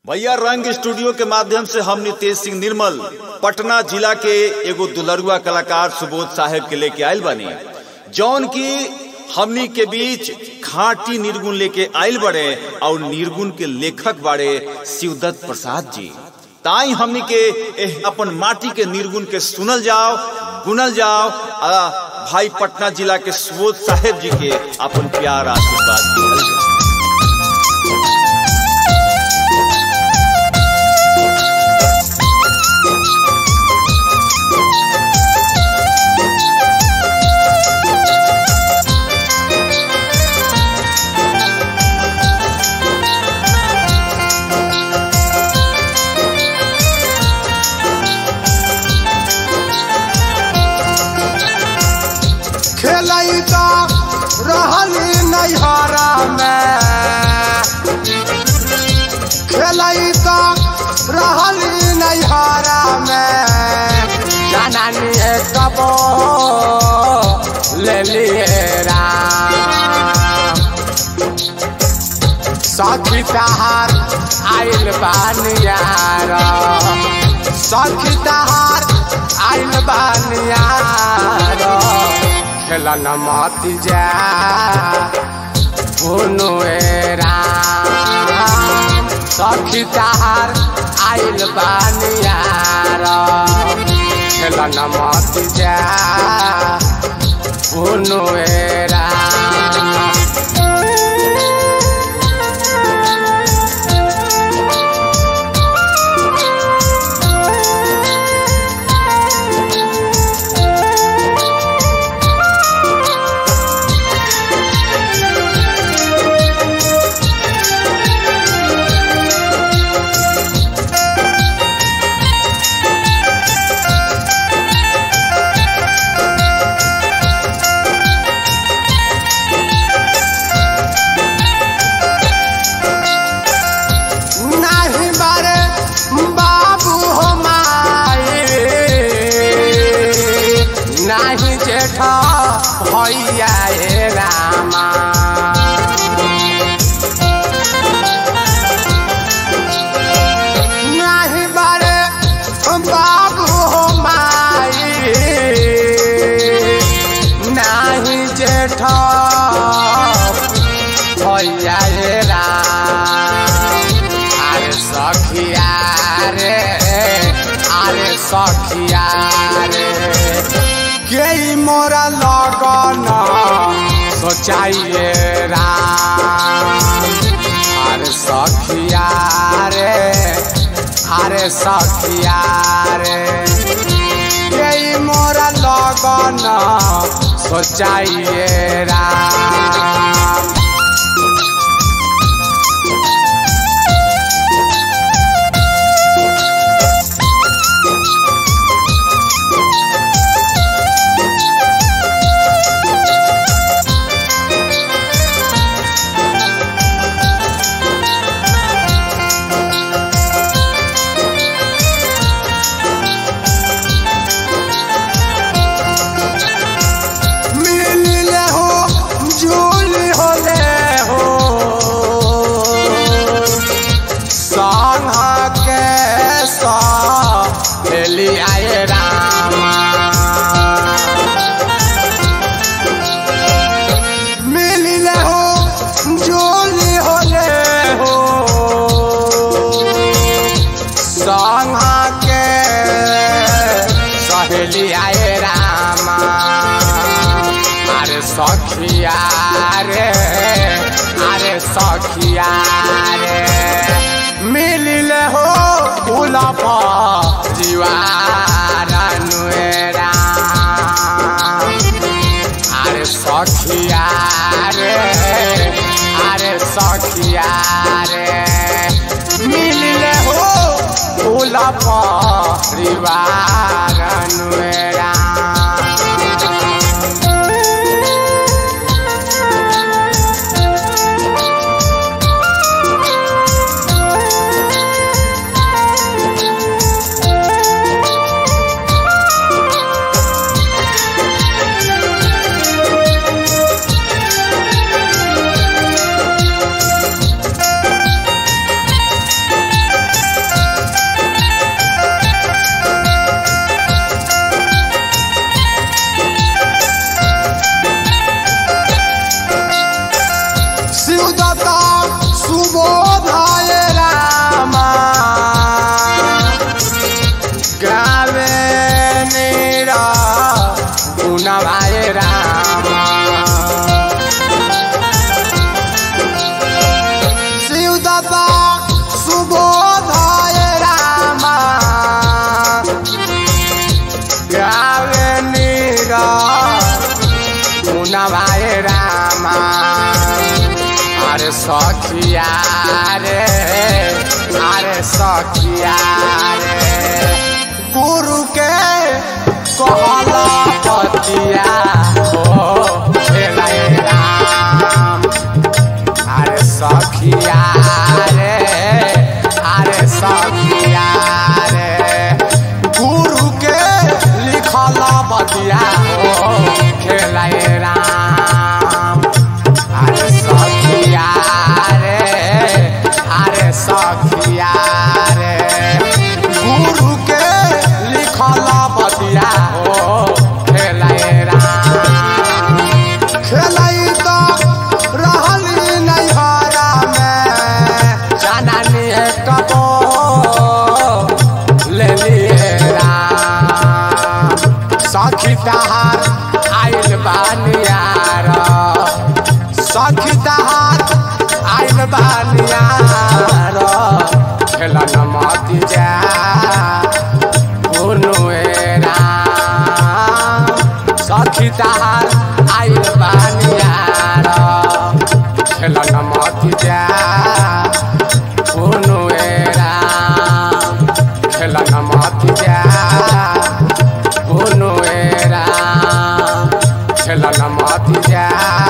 भैया रंग स्टूडियो के माध्यम से हम नितेश सिंह निर्मल पटना जिला के एगो दुलरुआ कलाकार सुबोध साहेब के लेके आयल बानी जौन की हमनी के बीच खाटी निर्गुण लेके आयल बड़े और निर्गुण के लेखक बाड़े शिवदत्त प्रसाद जी ताई हमनी के एह अपन माटी के निर्गुण के सुनल जाओ गुनल जाओ आ भाई पटना जिला के सुबोध साहेब जी के अपन प्यार आशीर्वाद दिहल जाओ खेलई तो रहली नैहरा में खेलई तो रहली नैहरा में जाननी कबो ले लिए राम सखी तहार आइल बानियार सखी तहार आइल बानियार खेलन मत जा भुनु राम सखी तहार आइल बानियार खेलन मत जा भुनु राम नाही बारे बाबू हो माए नाही जेठ भैया ए रामा नाही बारे बाबू हो माए नाही जेठ भैया ए राम আরে সখিয়া রে আরে সখিয়া রে কেই মোরা লগন সোচাইয়ে রাম আরে সখিয়া রে আরে সখিয়া রে কেই মোরা লগন সোচাইয়ে রাম मिलले हो झूल होले हो संग के सहेली आए रामा मिलले हो झूल होले हो संग के सहेली आए रामा अरे सखिया रे अरे सखिया रे मिलिले हो गुलाब जीवार नुएरा अरे सखिया रे अरे सखिया रे मिलिले हो गुलाब परिवार नुएरा अरे सखिया रे गुरु के कहला पतिया हो खेलाए राम अरे सखिया रे अरे सखिया रे गुरु के लिखल बतिया हो खेलाए राम अरे सखिया रे अरे सखिया रे गुरु के लिखल बतिया हो खेलाए राम खेलाई तो रहली नैहरा में जाननी है कबो ले लिए राम सखी तहार आइल बानियार सखी तहार आइल बानियार खेलन मत जा राम सखी तहार आइल बानियार खेलन मत जा कोनो राम खेलन मत जा कोनो राम खेलन मत जा